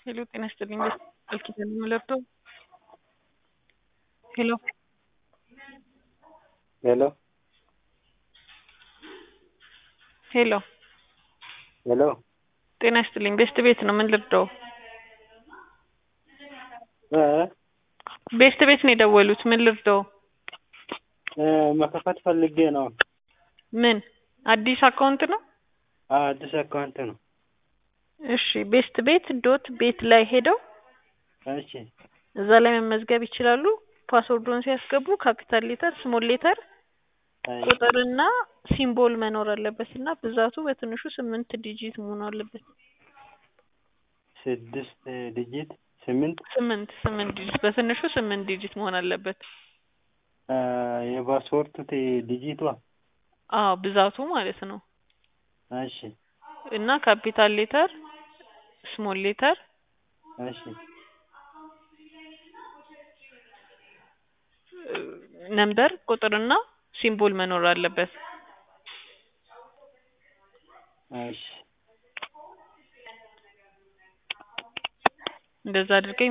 ሄሎ ጤና ይስጥልኝ ቃል ኪዳን የምለብተው ሄሎ ሄሎ ሄሎ ሄሎ ጤና ይስጥልኝ ቤስት ቤት ነው ምን ልርዳው እ ቤስት ቤት ነው የደወሉት ምን ልርዳው እ መክፈት ፈልጌ ነው። ምን አዲስ አካውንት ነው አዎ አዲስ አካውንት ነው። እሺ ቤስት ቤት ዶት ቤት ላይ ሄደው እሺ እዛ ላይ መመዝገብ ይችላሉ ፓስወርዱን ሲያስገቡ ካፒታል ሌተር ስሞል ሌተር አይ ቁጥርና ሲምቦል መኖር አለበት እና ብዛቱ በትንሹ ስምንት ዲጂት መሆን አለበት ስድስት ዲጂት ስምንት ስምንት ስምንት ዲጂት በትንሹ ስምንት ዲጂት መሆን አለበት እ የፓስፖርቱ ዲጂቷ አዎ ብዛቱ ማለት ነው እሺ እና ካፒታል ሌተር ስሞል ሌተር እሺ ነምበር ቁጥርና ሲምቦል መኖር አለበት እሺ እንደዛ አድርገኝ